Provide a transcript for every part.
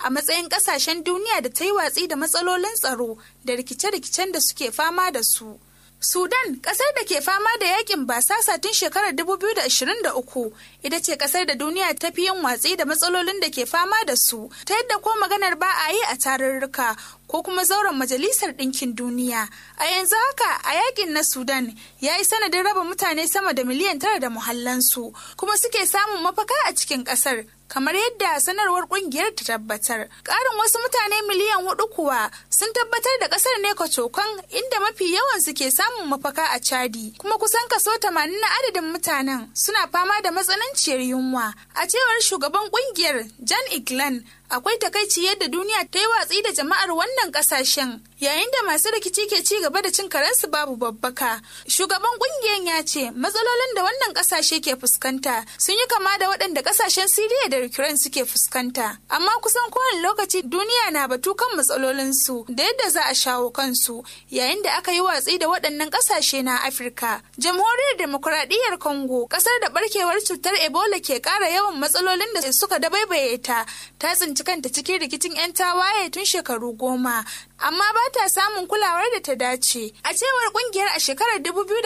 a matsayin ƙasashen duniya da ta yi watsi da matsalolin tsaro da rikice-rikicen da suke fama da su. Sudan, kasar da ke fama da yakin basasa tun shekarar 2023, ita ce kasar da duniya ta fi yin watsi da matsalolin da ke fama da su, ta yadda ko maganar ba a yi a tarurruka ko kuma zauren majalisar ɗinkin duniya. A yanzu haka a yakin na Sudan ya yi sanadin raba mutane sama da miliyan tara da muhallansu, kuma suke samun mafaka a cikin ƙasar. kamar yadda sanarwar kungiyar ta tabbatar. Ƙarin wasu mutane miliyan hudu kuwa sun tabbatar da ƙasar ne kwacokan inda mafi yawan su ke samun mafaka a Chadi, kuma kusan kaso tamanin na adadin mutanen suna fama da matsananciyar yunwa. A cewar shugaban kungiyar Jan Iglan, akwai takaici yadda duniya ta yi watsi da jama'ar wannan kasashen yayin da masu rikici ke ci gaba da cin karensu babu babbaka shugaban kungiyar ya ce matsalolin da wannan kasashe ke fuskanta sun yi kama da waɗanda kasashen siriya da ukraine suke fuskanta amma kusan kowane lokaci duniya na batu kan matsalolinsu da yadda za a shawo kansu yayin da aka yi watsi da waɗannan kasashe na afirka jamhuriyar demokuraɗiyyar congo ƙasar da barkewar cutar ebola ke ƙara yawan matsalolin da suka dabaibaye ta ta tsinci kanta cikin rikicin 'yan tawaye tun shekaru goma amma ba ta samun kulawar da ta dace a cewar kungiyar a shekarar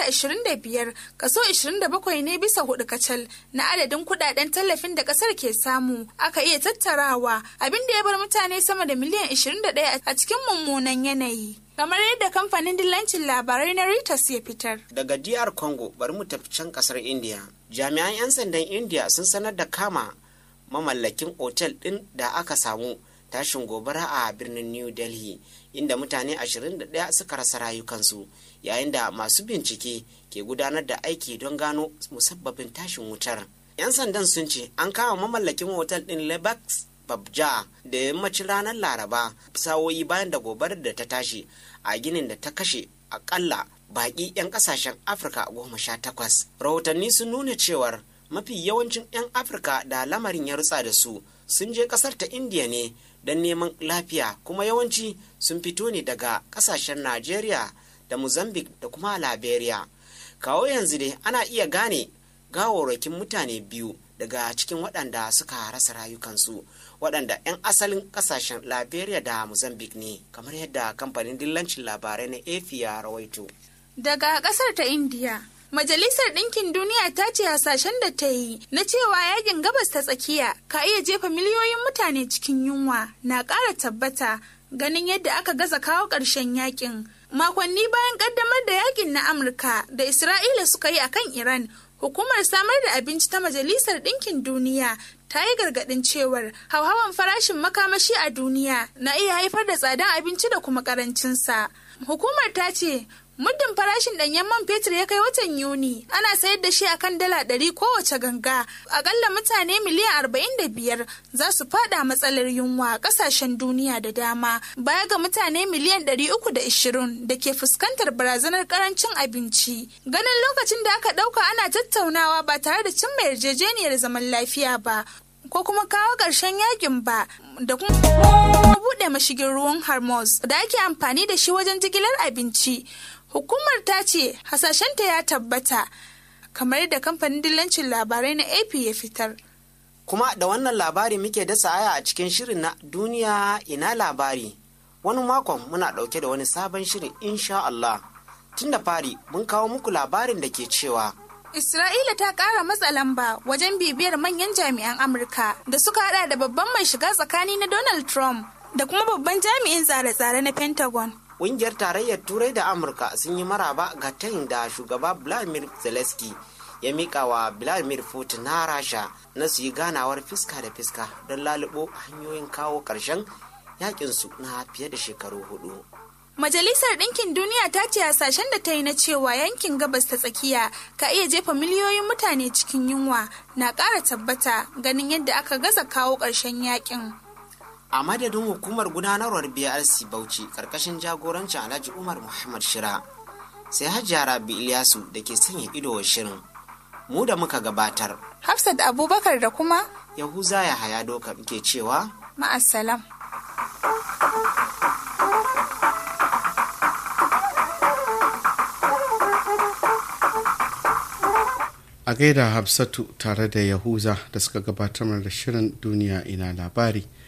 2025 kaso 27 ne bisa hudu kacal na adadin kudaden tallafin da kasar ke samu aka iya tattarawa abin da ya bar mutane sama da miliyan 21 a cikin mummunan yanayi kamar yadda kamfanin dillancin labarai na Reuters ya fitar. Daga DR Congo bari mu tafi can kasar India. Jami'an 'yan sandan India sun sanar da kama mamallakin otel ɗin da aka samu tashin gobara a birnin new delhi inda mutane 21 suka rasa rayukansu yayin da masu bincike ke gudanar da aiki don gano musabbabin tashin wutar 'yan sandan sun ce an kama mamallakin otel ɗin lebax babja da yammacin ranar laraba sawoyi bayan da gobarar da ta tashi a ginin da ta kashe akalla baƙi 'yan ƙasashen afirka goma sha takwas rahotanni sun nuna cewar mafi yawancin 'yan afirka da lamarin ya rutsa da su sun je kasar ta indiya ne don neman lafiya kuma yawanci sun fito ne daga kasashen najeriya da mozambique da kuma liberia kawo yanzu dai ana iya gane gawarwakin mutane biyu daga cikin waɗanda suka rasa rayukansu waɗanda 'yan asalin kasashen liberia da mozambique ne kamar yadda kamfanin dillancin labarai na afi ya rawaito daga ƙasar ta indiya Majalisar Ɗinkin Duniya ta ce hasashen da ta yi na cewa yakin gabas ta tsakiya ka iya jefa miliyoyin mutane cikin yunwa na ƙara tabbata ganin yadda aka gaza kawo ƙarshen yakin. Makonni bayan ƙaddamar da yakin na Amurka da Isra'ila suka yi akan Iran, hukumar samar da abinci ta Majalisar Ɗinkin Duniya ta yi gargaɗin cewar hauhawan farashin makamashi a duniya na iya haifar da tsadan abinci da kuma ƙarancinsa. Hukumar ta ce Muddin farashin ɗanyen man fetur ya kai watan Yuni, ana sayar da shi a kan dala ɗari kowace ganga. Akalla mutane miliyan arba'in da biyar za su fada matsalar yunwa a ƙasashen duniya da dama, baya ga mutane miliyan ɗari uku da ishirin da ke fuskantar barazanar ƙarancin abinci. Ganin lokacin da aka ɗauka ana tattaunawa ba tare da cimma yarjejeniyar zaman lafiya ba, ko kuma kawo ƙarshen yakin ba da kuma buɗe mashigin ruwan Hormuz da ake amfani da shi wajen jigilar abinci. Hukumar ta ce hasashenta ya tabbata kamar da kamfanin dillancin labarai na AP ya fitar. Kuma da wannan labari muke dasa aya a cikin shirin na duniya ina labari. Wani makon muna ɗauke da wani sabon shirin insha Allah. Tun da fari mun kawo muku labarin da ke cewa Isra'ila ta ƙara matsa lamba wajen bibiyar manyan jami'an Amurka da suka hada da babban mai shiga tsakani na Donald Trump da kuma babban jami'in tsare-tsare na Pentagon. Ƙungiyar tarayyar Turai da Amurka sun yi maraba ga tayin da shugaba Vladimir Zelensky ya miƙa wa Vladimir Putin na Rasha na su yi ganawar fiska da fiska don lalubo hanyoyin kawo ƙarshen yakinsu na fiye da shekaru hudu. Majalisar Ɗinkin Duniya ta ce hasashen da ta yi na cewa yankin gabas ta tsakiya ka iya jefa miliyoyin mutane cikin yunwa na ƙara tabbata ganin yadda aka gaza kawo ƙarshen yakin. A madadin hukumar gudanarwar BRC Bauchi ƙarƙashin jagorancin Alhaji Umar Muhammad Shira sai Hajiya Rabi Ilyasu da ke sanya ido wa shirin. Mu da muka gabatar. Hafsat Abubakar da kuma Yahuza ya haya doka ke cewa ma'assalam. a gaida hafsatu tare da yahuza da suka gabatar da shirin duniya ina labari